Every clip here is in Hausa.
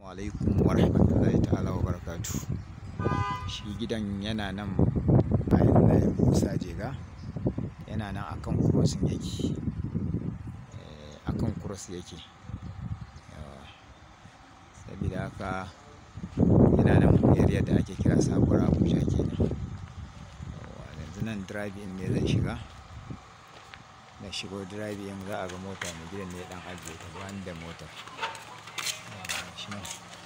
alaikum wa rahmatullahi ta'ala wa barakatu shi gidan yana nan bayan layin musa jega yana nan akan crossing yake Eh, akan cross yake Yawa. sabida haka yana nan area da ake kira sabuwar abuja kenan Yawa, yanzu nan drive in ne zan shiga na shigo drive in za a ga mota mai gidan ne dan ajiye ta bani da motar shi nan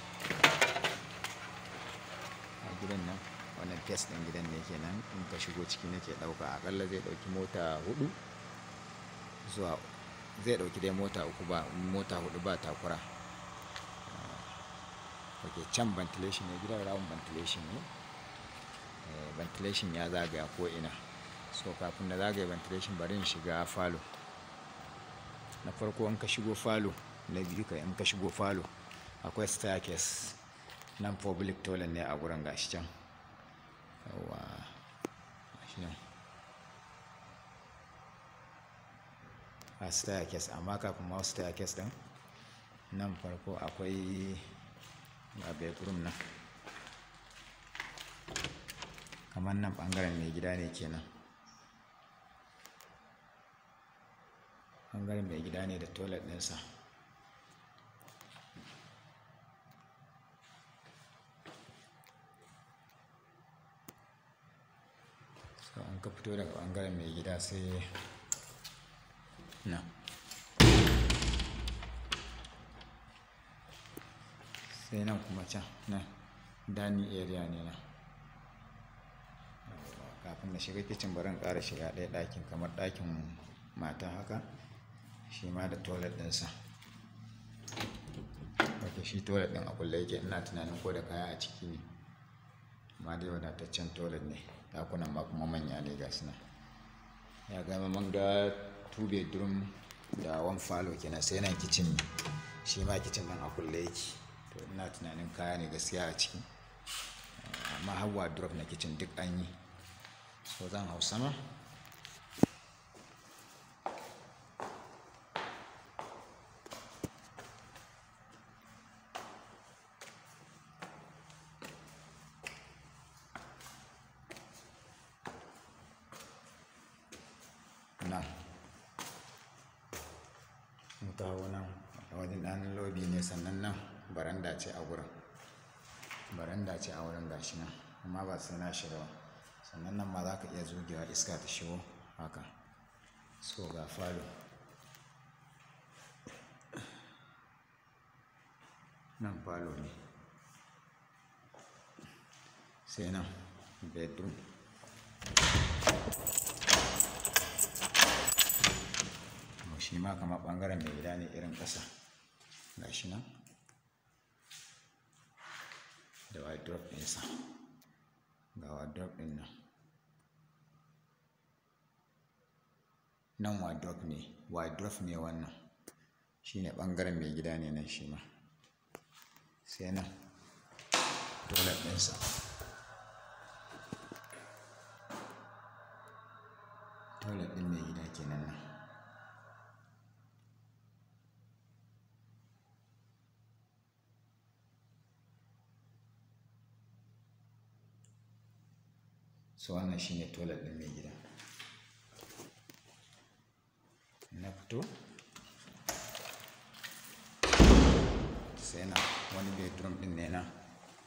a gidan nan wannan test ɗin gidan ne kenan in ka shigo ciki nake ɗauka akalla zai ɗauki mota hudu zuwa zai ɗauki dai mota uku ba mota hudu ba takura ok can ventilation ne gidan rawun ventilation ne Eh, ventilation ya zagaya ko ina so kafin na zagaya ventilation bari in shiga falo na farko in ka shigo falo na biyu ka in ka shigo falo akwai staircase nan public toilet ne a gurin gashi can yawa gashi nan a staircase amma kafin ma staircase din nan farko akwai ga bedroom nan kamar nan bangaren mai gida ne kenan bangaren mai gida ne da toilet ɗinsa so an ka fito daga bangaren mai gida sai nan sai nan kuma can nan dining area ne nan Yawwa, kafin na shiga kicin bari in ƙara shiga ɗaya ɗakin kamar ɗakin mata haka shi ma da toilet ɗinsa ok shi toilet ɗin a kulle yake ina tunanin ko da kaya a ciki ne amma dai wadataccen toilet ne ɗakunan ma kuma manya ne ga suna ya gama man ga two bedroom da one falo kenan sai nan kicin ne shi ma kicin ɗin a kulle yake to ina tunanin kaya ne gaskiya a ciki amma har wardrobe na kicin duk an yi so zan hau sama nan in kawo nan a wajen ɗan lobi ne sannan nan baranda ce a wurin baranda ce a wurin gashi nan amma ba sai na shiga ba sannan nan ma za ka iya zugewa iska ta shigo haka so ga falo nan falo ne sai nan bedroom to shi ma kamar ɓangaren mai gida ne irin ƙasa ga shi nan da wardrobe ɗinsa ga wardrobe ɗin nan nan wardrobe ne wardrobe ne wannan shi ne ɓangaren mai gida ne nan shi ma sai nan toilet ɗinsa toilet ɗin mai gida kenan nan so wannan shine toilet ɗin mai gida na fito sai na wani bedroom ɗin ne nan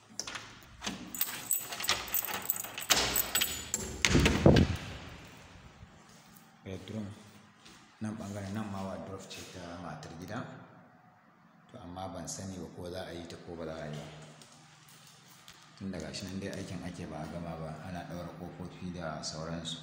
bedroom nan ɓangaren nan ma wardrobe ce ta matar gida to amma ban sani ba ko za a yi ta ko ba za a yi ba tun daga shi nan dai aikin ake ba a gama ba ana ɗaura ƙofofi da sauransu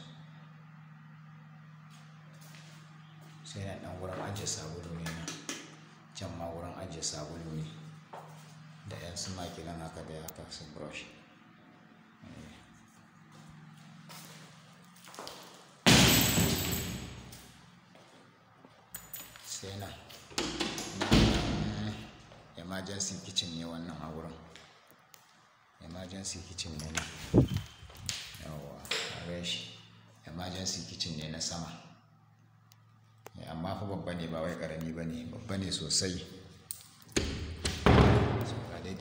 sai na ɗan wurin ajiye sabulu ne nan can ma wurin ajiye sabulu ne da yan su makilan haka da haka su brush Eh. sai na emergency kitchen ne wannan a wurin emergency kitchen ne na yawa a shi emergency kitchen ne na sama Eh, amma fa babba ne ba wai karami ba ne babba ne sosai so ga dai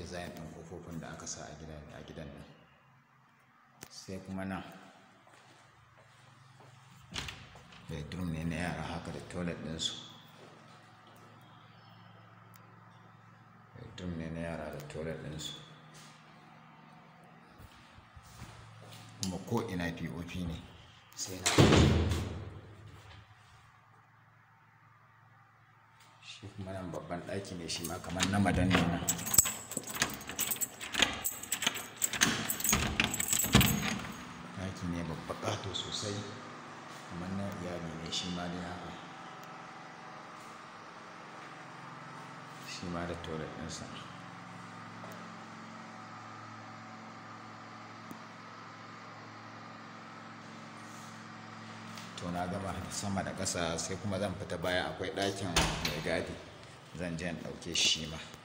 da aka sa a gidan a gidan nan sai kuma nan bedroom ne na yara haka da toilet ɗinsu bedroom ne na yara da toilet ɗinsu kuma ko ina pop ne sai na shi kuma nan babban ɗaki ne shi ma kamar na madan ne nan ɗaki ne babba ƙato sosai kamar na iyali ne shi ma dai haka shi ma da toilet ɗinsa to na gama sama da ƙasa sai kuma zan fita baya akwai ɗakin mai gadi zan je in ɗauke shi ma